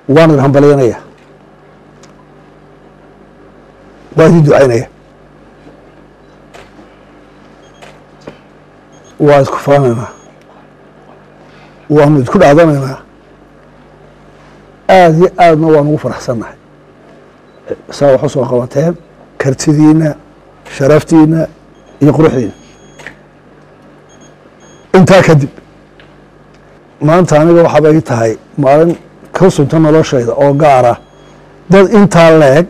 waan idin hambalyanaya waa idin ducaynaya waa isku faanaynaa waanu isku dhaadanaynaa aada iyo aadna waan ugu faraxsannahay saa wax u soo qabateen kartidiina sharaftiina iyo quruxdiina intaa kadib maanta aniga waxaaba ii tahay maalin ka sunta noloshayda oo gaara dad intaa leeg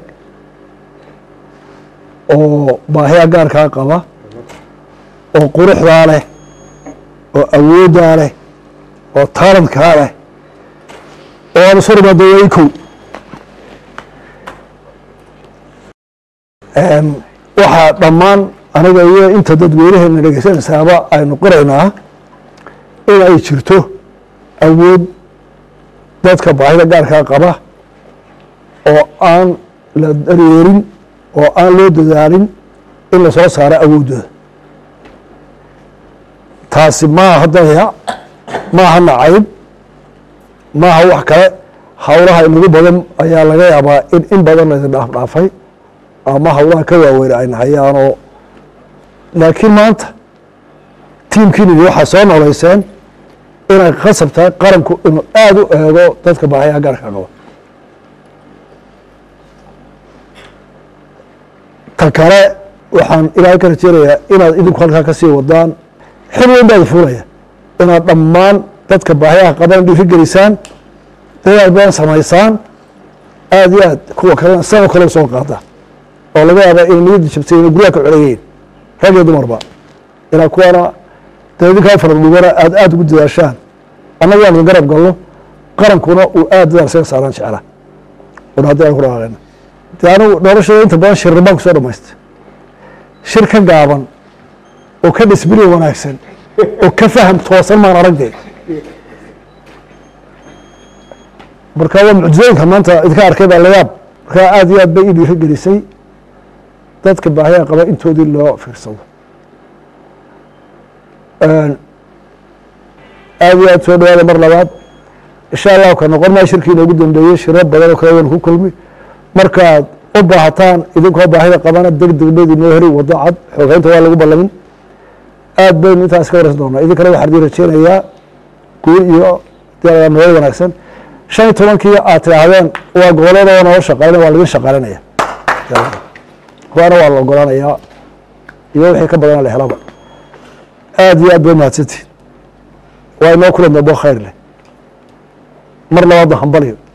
oo baahiya gaarkaa qaba oo quruxdaa leh oo awooddaa leh oo taalantkaa leh oo aan isu rimaado way kow waxaa dhammaan aniga iyo inta dadweynaheena dhegeysanaysaaba aynu qoraynaa in ay jirto awood dadka baahida gaarkaa qaba oo aan la daryeerin oo aan loo dadaalin in la soo saaro awooddooda taasi maaha dayac maaha nacayb maaha wax kale howlaha inagu badan ayaa laga yaabaa in in badan laydin dhaaf dhaafay ama howlaha ka waaweyn ay nahayaanoo laakiin maanta tiimkiinini waxaa soo noolayseen inay khasab tahay qaranku inuu aada u eego dadka baahayaha gaarka qaba ta kale waxaan ilaahay ka rajeynayaa inaad idinku halkaa ka sii wadaan xil weyn baad fuulaya inaad dhammaan dadka baahayaha qaban dhiiri gelisaan dadaal badan samaysaan aada iyo aad kuwa kalena sanoo kale soo qaada oo laga yaaba inay niyadda jabtay inay guryaha ka coleyiin rag iyo dumarba ilaa kuwana dee idinkaa faradhugana aada aada ugu dadaashaan annaga aan idin garab galno qarankuna uu aada dadaal isaga saaraan jecla una haddii aan ku dhaqaaqayna dee anigu noloshada inta badan shirri baan kusoo dhamaystay shir ka gaaban oo ka dhisbili wanaagsan oo ka faham toosan maan aragdee marka waa mucjizooyinka maanta idinka arkay baa layaab markaa aada iyo aad bay ii dhiiri gelisay dadka baahiyaa qaba intoodii loo fiirsado aada iyo aad soo dhawaada mar labaad insha allahu ka noqon maa shirkii inoogu dambeeyey shiro badan oo kale waynu ku kulmi markaad u baahataan idinkoo baahida qabana deg deg bayd inoo heli wado cad xoogeynta waa lagu ballamin aad baynu intaas ka waraysan doonaa idinkana waxaan idin rajeynayaa guul iyo nabad wanaagsan shan iyo tobankii aad tidhaahdeen waa gobolada oo noo shaqaynaya waa laidin shaqaalinaya kuwaana waa la ogolaanayaa iyo wixii ka badana la helaba aada iyo aad bay mahadsantihin waa inoo kulan dambo khayr leh mar labaadna hambaliyo